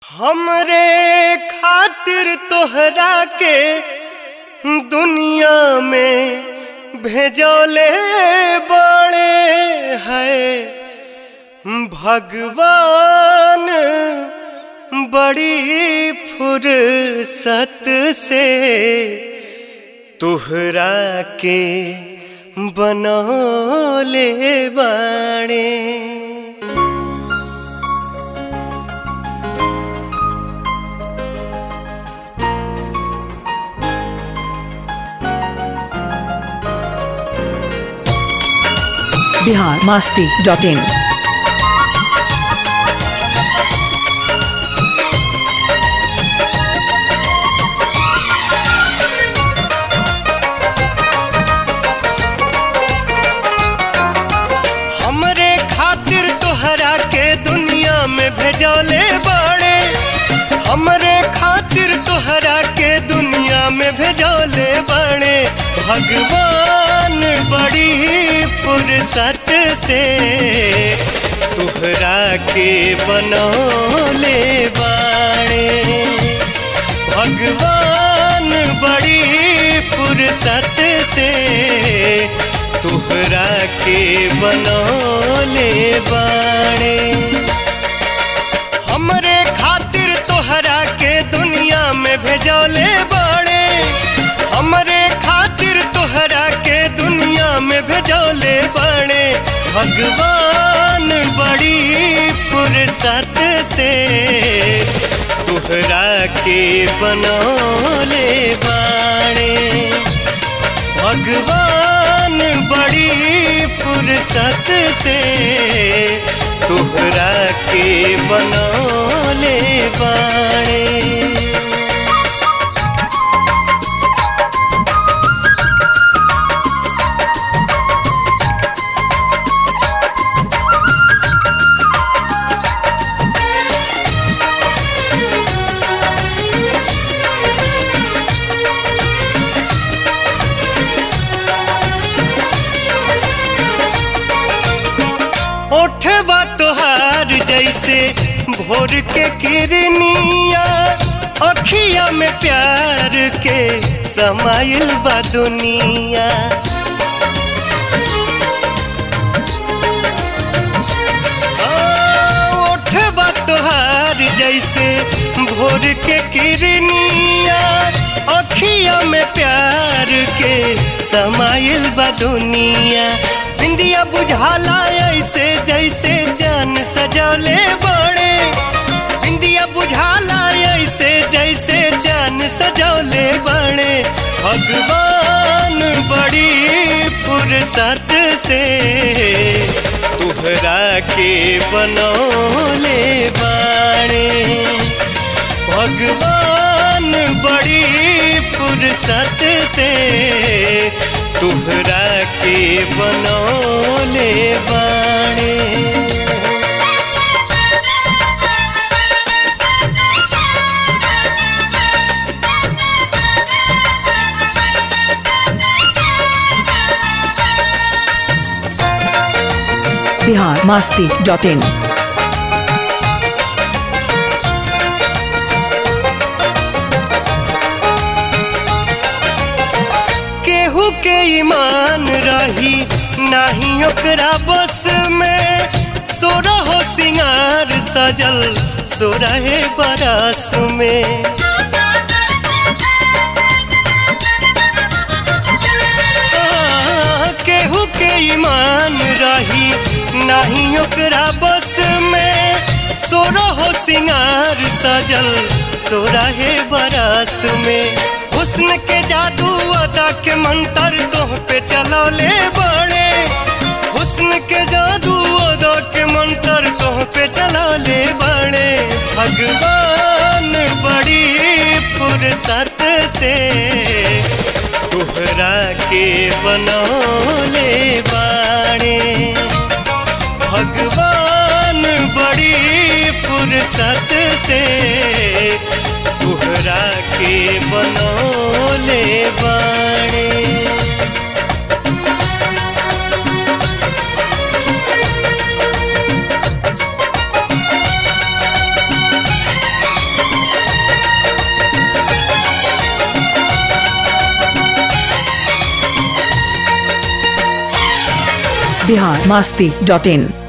हमरे खातिर तोहरा के दुनिया में भेजौले बड़े है भगवान बड़ी फुर्सत से तोहरा के बनौले बाड़े बिहार मास्ती डॉट इन हमरे खातिर तोहरा के दुनिया में भेजौले बड़े हमरे खातिर तोहरा के दुनिया में भेजौले बड़े भगवान बड़ी फुर्सत से तोहरा के बनौले बाड़े भगवान बड़ी फुर्सत से तोहरा के बनौले बाड़े हमरे खातिर तोहरा के दुनिया में भेजौले बाड़े हमरे खातिर तोहरा के दुनिया में भेजौले बाड़े भगवान बड़ी फुर्सत से तोहरा के बनौले बाड़े भगवान बड़ी फुर्सत से तोहरा के बनौले बाड़े ओठवा तोहार जैसे भोर के किरनिया अखिया में प्यार के समाइल बा दुनिया आ, ओठवा तोहार जैसे भोर के किरनिया अखिया में प्यार के समाइल बा दुनिया बिंदिया बुझाला ऐसे जैसे जान सजौले बड़े बिंदिया बुझाला ऐसे जैसे जान सजौले बड़े भगवान बड़ी फुर्सत से तुहरा के बनौले बाड़े भगवान बड़ी फुर्सत से तुहरा के बनौले बाड़े बिहार मास्ती डॉट इन केहू के ईमान रही नाही ओकरा बस में सोरा हो सिंगार सजल सोरहे बरस में आ, केहू के ईमान रही नाही ओकरा बस में सोरा हो सिंगार सजल सोरहे बरस में हुस्न के जादू अदा के मंतर तोह पे चलौले बड़े हुस्न के जादू अदा के मंतर तोह पे चलौले बड़े भगवान बड़ी फुर्सत से तोहरा के बनौले बाड़े भगवान बड़ी फुर्सत से तोहरा के बनौले बाड़े बिहार मास्ती डॉट इन